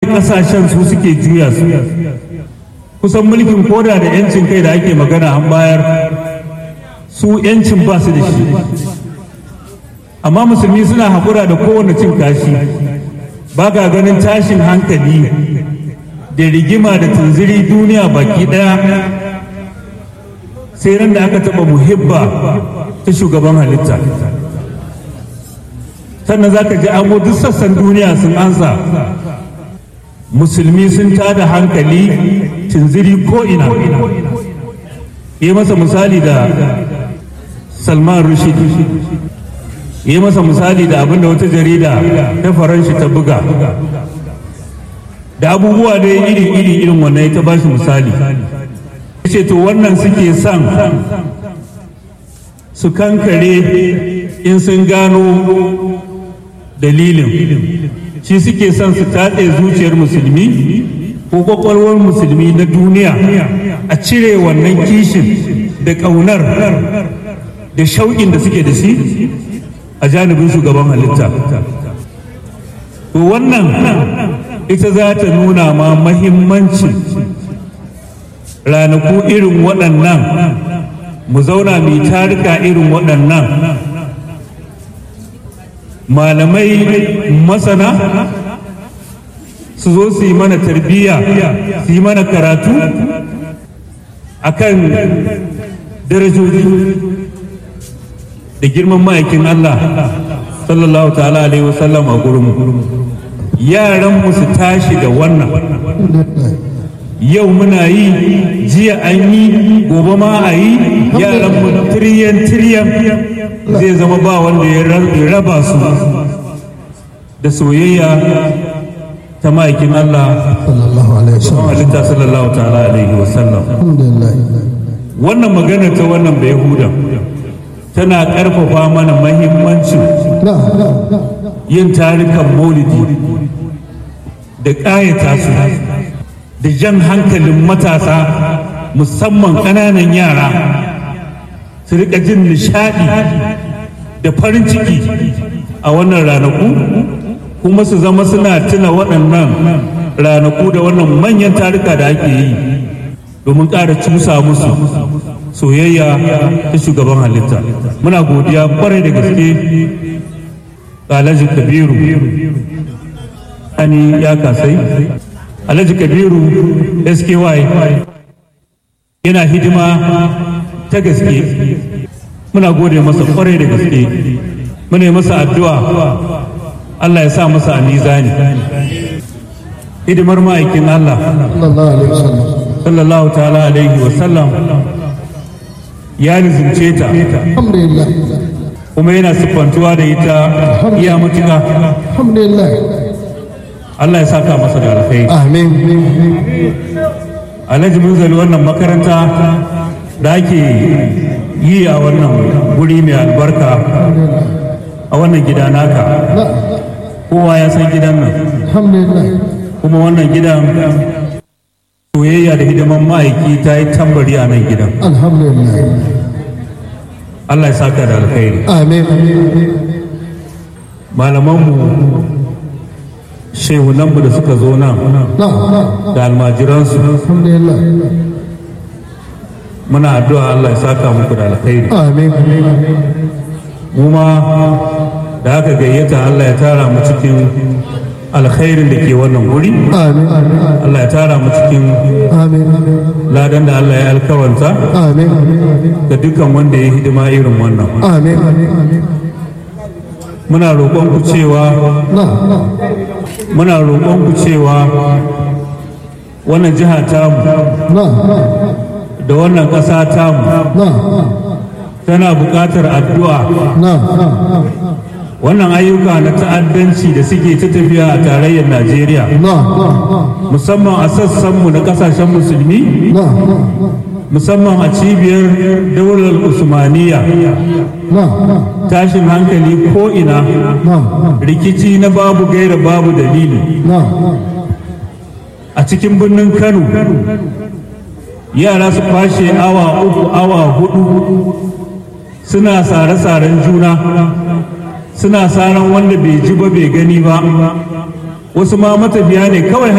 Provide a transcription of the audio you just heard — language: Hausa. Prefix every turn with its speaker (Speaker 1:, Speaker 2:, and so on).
Speaker 1: kasashen su suke juya su kusan mulkin koda da yancin kai da ake magana an bayar su yancin ba su da shi amma musulmi suna haƙura da kowane cin kashi ba ga ganin tashin hankali da rigima da tunziri duniya baki ɗaya sai ran da aka taɓa muhibba ta shugaban halitta sannan za ka ji amo duk sassan duniya sun ansa musulmi sun tada hankali tunziri ko'ina yi masa misali da salman rushid yi masa misali da abinda wata jarida ta faranshi ta buga da abubuwa da iri iri irin wannan ya ta bashi misali ce to wannan suke son su kankare in sun gano dalilin shi suke son su tatse zuciyar musulmi ko kwakwalwar musulmi na duniya a cire wannan kishin da ƙaunar da shauƙin da suke da shi a janibin shugaban halitta to wannan ita za ta nuna ma mahimmancin ranaku irin waɗannan mu zauna mai tarika irin waɗannan malamai masana su zo su yi mana tarbiyya su yi mana karatu akan darajoji da girman ma'aikin Allah sallallahu ta'ala alaihi wasallam a gurinmu yaranmu su tashi da wannan yau muna yi jiya an yi gobe ma a yi yaranmu tiriyan tiriyan zai zama ba wanda ya raba su da soyayya ta ma'aikin Allah
Speaker 2: sallallahu alaihi wasallam
Speaker 1: halitta sallallahu ta'ala alaihi wasallam
Speaker 2: alhamdulillah
Speaker 1: wannan magana ta wannan bai huda tana ƙarfafa mana mahimmancin
Speaker 2: na na na
Speaker 1: yin tarikan maulidi da ƙayata su da jan hankalin matasa musamman ƙananan yara su riƙa jin nishaɗi da farin ciki a wannan ranaku kuma su zama suna tuna waɗannan ranaku da wannan manyan tarika da ake yi domin ƙara cusa musu soyayya ta shugaban halitta muna godiya kwarai da gaske ga alhaji kabiru ani ya kasai alhaji kabiru sky yana hidima ta gaske muna gode masa kwarai da gaske muna yi masa addu'a Allah ya sa masa a mizani hidimar ma'aikin Allah
Speaker 2: sallallahu alaihi wasallam
Speaker 1: sallallahu ta'ala alaihi wa sallam ya nizumce ta
Speaker 2: alhamdulillah
Speaker 1: kuma yana siffantuwa da ita iya matuƙa
Speaker 2: alhamdulillah
Speaker 1: Allah ya saka masa da alkhairi
Speaker 2: amin
Speaker 1: alhaji munzali wannan makaranta da ake yi a wannan guri mai albarka a wannan gida naka
Speaker 2: na
Speaker 1: kowa ya san gidan nan
Speaker 2: alhamdulillah
Speaker 1: kuma wannan gidan soyayya da hidiman ma'aiki ta yi tambari a nan gidan
Speaker 2: alhamdulillah
Speaker 1: Allah ya saka da alkhairi
Speaker 2: amin
Speaker 1: malamanmu shehunanmu da suka zo nan
Speaker 2: na na
Speaker 1: da almajiransu
Speaker 2: alhamdulillah
Speaker 1: muna addu'a Allah ya saka muku da alkhairi
Speaker 2: amin
Speaker 1: mu ma da aka gayyata Allah ya tara mu cikin alkhairin da ke wannan guri
Speaker 2: amin
Speaker 1: Allah ya tara mu cikin
Speaker 2: amin
Speaker 1: ladan da Allah ya alkawanta
Speaker 2: amin
Speaker 1: ga dukkan wanda ya hidima irin wannan
Speaker 2: amin
Speaker 1: muna roƙon ku cewa
Speaker 2: na na
Speaker 1: muna roƙon ku cewa wannan jiha tamu
Speaker 2: na
Speaker 1: da wannan ƙasa tamu
Speaker 2: na
Speaker 1: tana buƙatar addu'a
Speaker 2: na na
Speaker 1: wannan ayyuka na ta'addanci da suke ta tafiya a tarayyar Najeriya
Speaker 2: na
Speaker 1: musamman a sassanmu na ƙasashen musulmi
Speaker 2: na
Speaker 1: musamman a cibiyar daular usmaniya
Speaker 2: na
Speaker 1: tashin hankali ko'ina
Speaker 2: na
Speaker 1: rikici na babu gaira babu dalili
Speaker 2: na
Speaker 1: a cikin birnin kano yara su kwashe awa uku awa hudu suna sare-saren juna suna saran wanda bai ji ba bai gani ba wasu ma matafiya ne kawai